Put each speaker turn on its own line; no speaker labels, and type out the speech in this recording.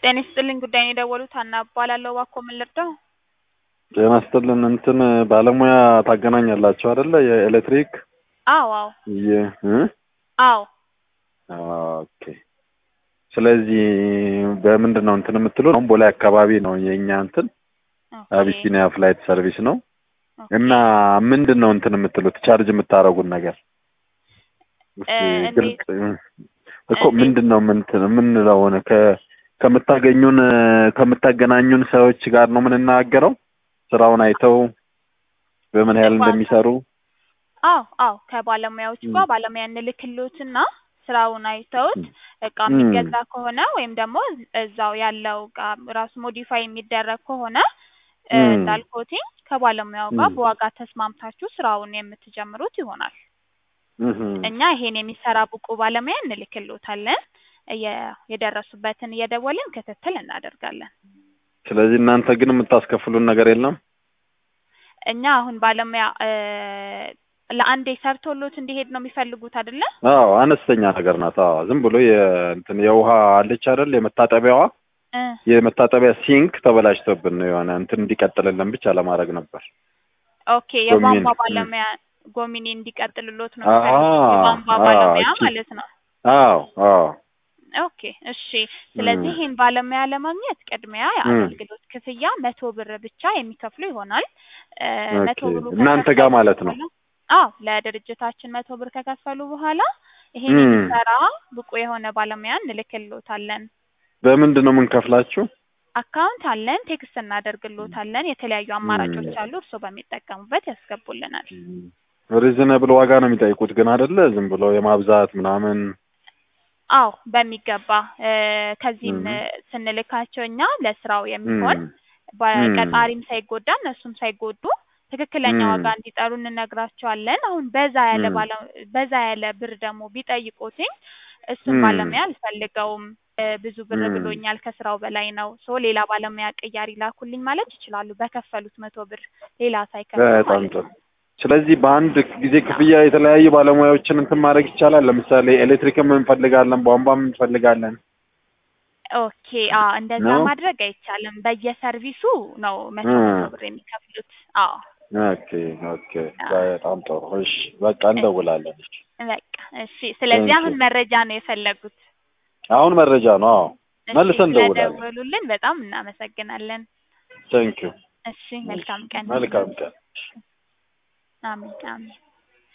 ጤና ይስጥልኝ ጉዳይን የደወሉት ሀና እባላለሁ። እባክዎ ምን ልርዳው?
ጤና ይስጥልን እንትን ባለሙያ ታገናኛላችሁ አይደለ? የኤሌክትሪክ
አዎ አዎ
የ እ
አዎ
ኦኬ። ስለዚህ በምንድን ነው እንትን የምትሉ አሁን ቦሌ አካባቢ ነው የእኛ እንትን
ኦኬ፣
አቢሲኒያ ፍላይት ሰርቪስ ነው
ኦኬ።
እና ምንድን ነው እንትን የምትሉት ቻርጅ የምታደርጉን ነገር እስኪ
እ
ግልጽ እኮ
እንዴት?
ምንድን ነው ምንትን የምንለው ከ ከምታገኙን ከምታገናኙን ሰዎች ጋር ነው የምንናገረው ስራውን አይተው በምን ያህል እንደሚሰሩ
አዎ አዎ ከባለሙያዎች ጋር ባለሙያ እንልክሎትና ስራውን አይተውት እቃ
ም።
የሚገዛ ከሆነ ወይም ደግሞ እዛው ያለው እቃ ራሱ ሞዲፋይ የሚደረግ ከሆነ እ
ም።
እንዳልኩትኝ ከባለሙያው ጋር
ም።
በዋጋ ተስማምታችሁ ስራውን የምትጀምሩት ይሆናል።
እህ
እኛ ይሄን የሚሰራ ብቁ ባለሙያ እንልክሎታለን። እየ- የደረሱበትን እየደወልን ክትትል እናደርጋለን።
ስለዚህ እናንተ ግን የምታስከፍሉን ነገር የለም
እኛ አሁን ባለሙያ እ ለአንዴ ሰርቶሎት እንዲሄድ ነው የሚፈልጉት አይደለ?
አዎ አነስተኛ ነገር ናት አዎ ዝም ብሎ የእንትን የውሃ አለች አይደል የመታጠቢያዋ
እ
የመታጠቢያ ሲንክ ተበላሽቶብን ነው የሆነ እንትን እንዲቀጥልልን ብቻ ለማድረግ ነበር
ኦኬ የቧንቧ
ጎሚን፣ እ።
ባለሙያ ጎሚኔ እንዲቀጥልሎት ነው
አ-
የሚፈልጉት የቧንቧ
አ-
ባለሙያ
እቺ-
ማለት ነው።
አዎ አዎ
ኦኬ እሺ። ስለዚህ
ም።
ይህን ባለሙያ ለማግኘት ቅድሚያ
ም።
የአገልግሎት ክፍያ መቶ ብር ብቻ የሚከፍሉ ይሆናል። እ መቶ
ኦኬ
ብሩ
እናንተ ጋር
ከከፈሉ
ማለት ነው
በኋላ አዎ ለድርጅታችን መቶ ብር ከከፈሉ በኋላ ይሄን
ም።
የሚሰራ ብቁ የሆነ ባለሙያ እንልክሎታለን።
በምንድን ነው የምንከፍላችሁ
አካውንት አለን፣ ቴክስት እናደርግሎታለን። የተለያዩ አማራጮች
ም።
አሉ፣ እርስዎ በሚጠቀሙበት ያስገቡልናል።
ሪዝነብል ዋጋ ነው የሚጠይቁት ግን አይደለ ዝም ብሎ የማብዛት ምናምን
አዎ በሚገባ እ ከዚህም
ም።
እ ስንልካቸው እኛ ለስራው የሚሆን
ም።
በቀጣሪም ሳይጎዳ እነሱም ሳይጎዱ ትክክለኛ
ም።
ዋጋ እንዲጠሩ እንነግራቸዋለን። አሁን በዛ ያለ
ም።
ባለ በዛ ያለ ብር ደግሞ ቢጠይቁትኝ እሱን
ም።
ባለሙያ አልፈልገውም እ ብዙ ብር
ም።
ብሎኛል፣ ከስራው በላይ ነው፣ ሶ ሌላ ባለሙያ ቅያሪ ላኩልኝ ማለት ይችላሉ። በከፈሉት መቶ ብር ሌላ ሳይከፍሉ
በጣም
ማለት
ጥሩ
ነው።
ስለዚህ በአንድ ጊዜ ክፍያ የተለያዩ ባለሙያዎችን እንትን ማድረግ ይቻላል ለምሳሌ ኤሌክትሪክም እንፈልጋለን ቧንቧም እንፈልጋለን
ኦኬ አዎ እንደዛ
ነው
ማድረግ አይቻልም። በየሰርቪሱ ነው መቶ
እ
መቶ ብር የሚከፍሉት። አዎ
ኦኬ ኦኬ
አዎ
በጣም ጥሩ እሺ በቃ
እሺ
እንደውላለን እሺ
በቃ እሺ። ስለዚህ
ቴንክ
አሁን መረጃ ነው የፈለጉት።
አሁን መረጃ ነው አዎ
እሺ
መልሰን እንደውላለን
ስለደወሉልን በጣም እናመሰግናለን።
ቴንክ ዩ
እሺ መልካም ቀን
መልካም ቀን
አሜን አሜን።